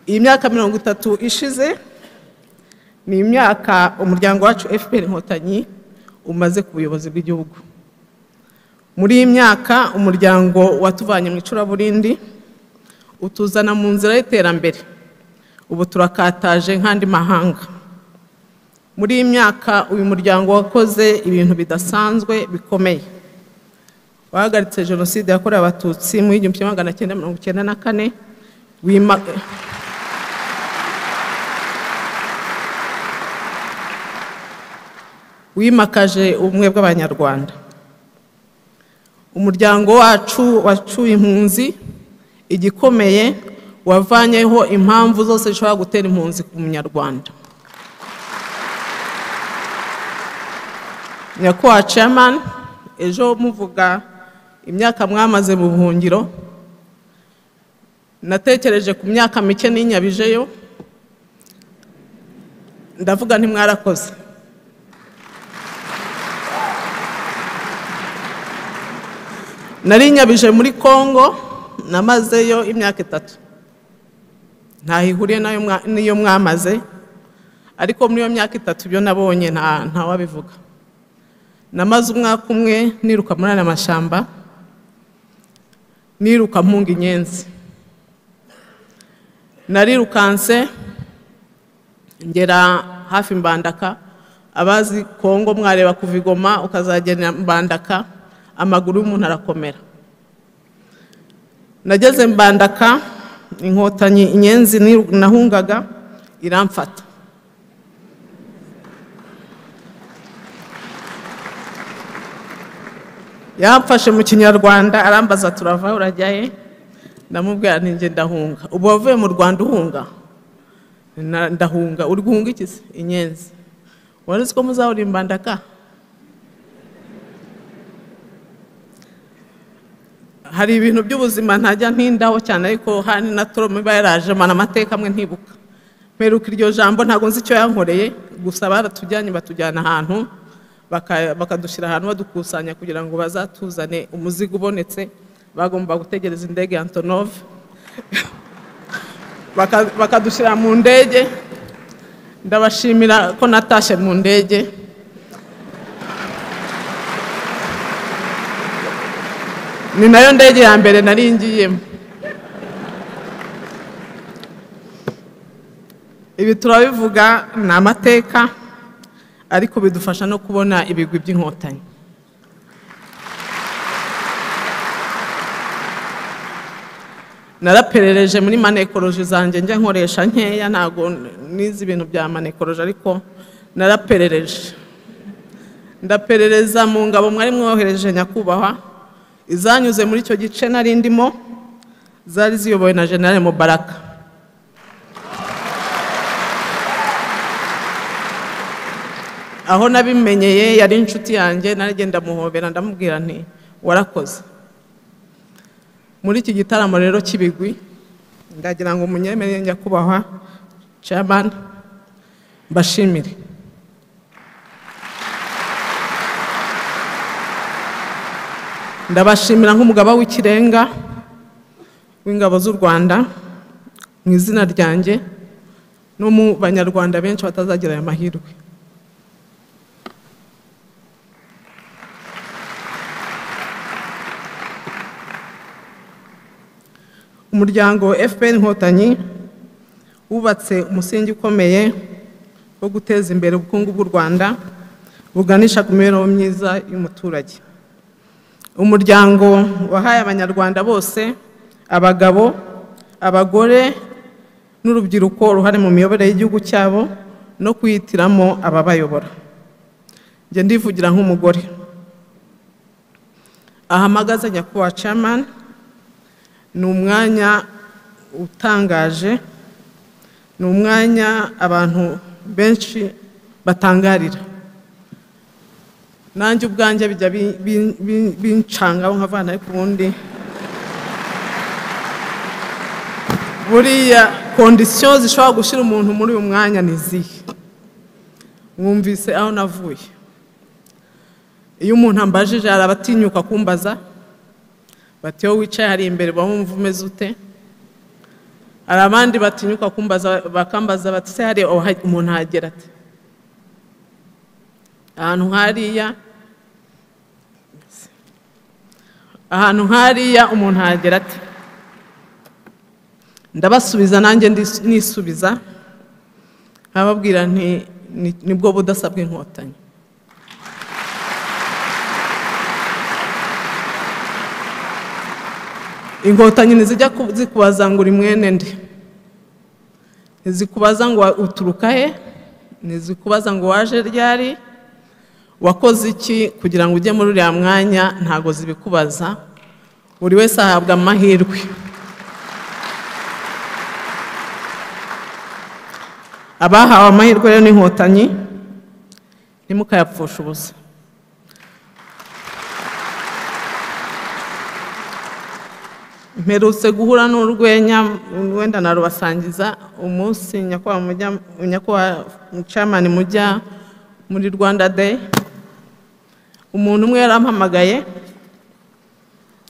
iyi myaka mirongo itatu ishize ni imyaka umuryango wacu fpr inkotanyi umaze ku buyobozi bw'igihugu muri iyi myaka umuryango watuvanye mu icuraburindi utuzana mu nzira y'iterambere ubu turakataje nk'andi mahanga muri iyi myaka uyu muryango wakoze ibintu bidasanzwe bikomeye wahagaritse jenoside yakorewe abatutsi mu igihumbi kimwe magana cyenda mirongo icyenda na kane wima wimakaje ubumwe bw'abanyarwanda umuryango wacu wacuye impunzi igikomeye wavanyeho impamvu zose zishobora gutera impunzi ku munyarwanda nyakubahwa chairman ejo muvuga imyaka mwamaze mu buhungiro natekereje ku myaka mike n'inyabijeyo ndavuga ntimwarakoze nari nyabije muri congo namazeyo imyaka itatu ntaho ihuriye n'iyo mwamaze ariko muri iyo myaka itatu ibyo nabonye ntawabivuga namaze umwaka umwe niruka muri aya mashyamba niruka mpunga inyenzi narirukanse ngera hafi mbandaka abazi kongo mwareba kuva igoma ukazagera mbandaka amaguru y'umuntu arakomera nageze mbandaka inkotanyi inyenzi nahungaga iramfata yamfashe mu kinyarwanda arambaza turava urajyaye ndamubwira ninjye ndahunga ubu wavuye mu rwanda uhunga ndahunga uri guhunga iki se inyenzi wari uzi ko muzahora imbandaka hari ibintu by'ubuzima ntajya ntindaho cyane ariko hani na toromu iba yaraje amana amateka amwe ntibuka mperuka iryo jambo ntabwo nzi icyo yankoreye gusa baratujyanye batujyana ahantu bakadushyira ahantu badukusanya kugira ngo bazatuzane umuzigo ubonetse bagomba gutegereza indege ya antonov bakadushyira mu ndege ndabashimira ko natashye mu ndege ni nayo ndege ya mbere nari ngiyemo ibi turabivuga ni amateka ariko bidufasha no kubona ibigwi by'inkotanyi naraperereje muri manekoroji zanjye njya nkoresha nkeya ntabwo nizi ibintu bya manekoroji ariko naraperereje ndaperereza mu ngabo mwari mwohereje nyakubahwa izanyuze muri icyo gice nari ndimo zari ziyobowe na generale mubaraka aho nabimenyeye yari inshuti yanjye naragenda muhobera ndamubwira nti warakoze muri iki gitaramo rero cy'ibigwi ndagira ngo umunyemerere nyakubahwa chairman mbashimire ndabashimira nk'umugaba w'ikirenga w'ingabo z'u rwanda mu izina ryanjye no mu banyarwanda benshi batazagira aya mahirwe umuryango fpr inkotanyi wubatse umusingi ukomeye wo guteza imbere ubukungu bw'u rwanda buganisha ku mibereho myiza y'umuturage umuryango wahaye abanyarwanda bose abagabo abagore n'urubyiruko uruhare mu miyoborere y'igihugu cyabo no kuyitiramo ababayobora njye ndivugira nk'umugore ahamagaze nyakubahwa chairman ni umwanya utangaje ni umwanya abantu benshi batangarira nanjye ubwanjye bijya bincangaho nkavana ariko ubundi buriya kondisiyo zishobora gushyira umuntu muri uyu mwanya ni izihe mwumvise aho navuye iyo umuntu ambajije hari abatinyuka kumbaza bati iyo wicaye hari imbere uba wumva umeze ute hari abandi batinyuka kumbaza bakambaza bati se hari aho ha- umuntu hagera ate ahantu nk'hariya ahantu nk'hariya umuntu hagera ate ndabasubiza nanjye ndis- nisubiza nkababwira nti "Ni- nibwo budasabwa inkotanyi inkotanyi ntizijya ku- zikubaza ngo uri mwene nde ntizikubaza ngo wa- uturuka he ntizikubaza ngo waje ryari wakoze iki kugira ngo ujye muri uriya mwanya ntago zibikubaza buri wese ahabwa amahirwe abahawe amahirwe rero n'inkotanyi ntimukayapfushe ubusa mperutse guhura n'urwenya wenda narubasangiza umunsi nyakubahwa mujya nyakubahwa camani mujya muri rwanda day umuntu umwe yarampamagaye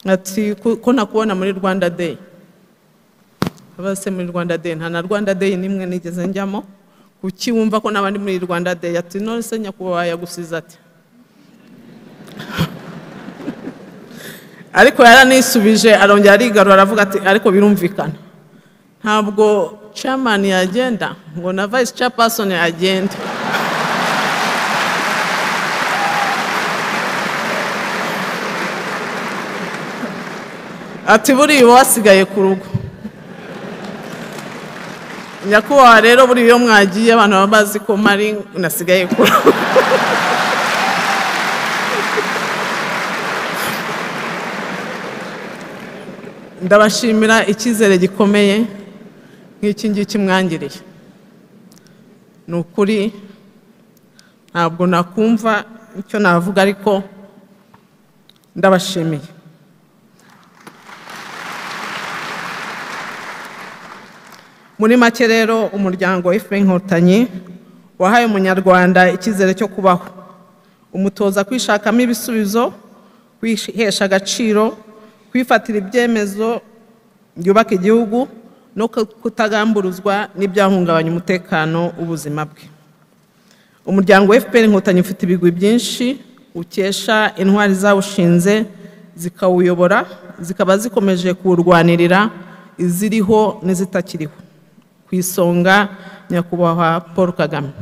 ati "Ko- ko nakubona muri rwanda day abaza se muri rwanda day nta na rwanda day nimwe nigeze njyamo kuki wumva ko n'abandi muri rwanda day ati none se nyakubahwa yagusize ati ariko yaranisubije arongera arigarura aravuga ati ariko birumvikana ntabwo chairman yagenda ngo na vice chairperson yagenda ati buriya uba wasigaye ku rugo nyakubahwa rero buriya iyo mwagiye abantu baba bazi ko mpari nasigaye ku rugo ndabashimira icyizere gikomeye nk'iki ngiki mwangiriye ni ukuri ntabwo nakumva icyo navuga ariko ndabashimiye muri make rero umuryango fpr inkotanyi wahaye umunyarwanda icyizere cyo kubaho umutoza kwishakamo ibisubizo kwihesha agaciro kwifatira ibyemezo byubaka igihugu no kutagamburuzwa n'ibyahungabanya umutekano w'ubuzima bwe umuryango wa fpr inkotanyi ufite ibigwi byinshi ukesha intwari zawushinze zikawuyobora zikaba zikomeje kuwurwanirira iziriho n'izitakiriho ku isonga nyakubahwa paul kagame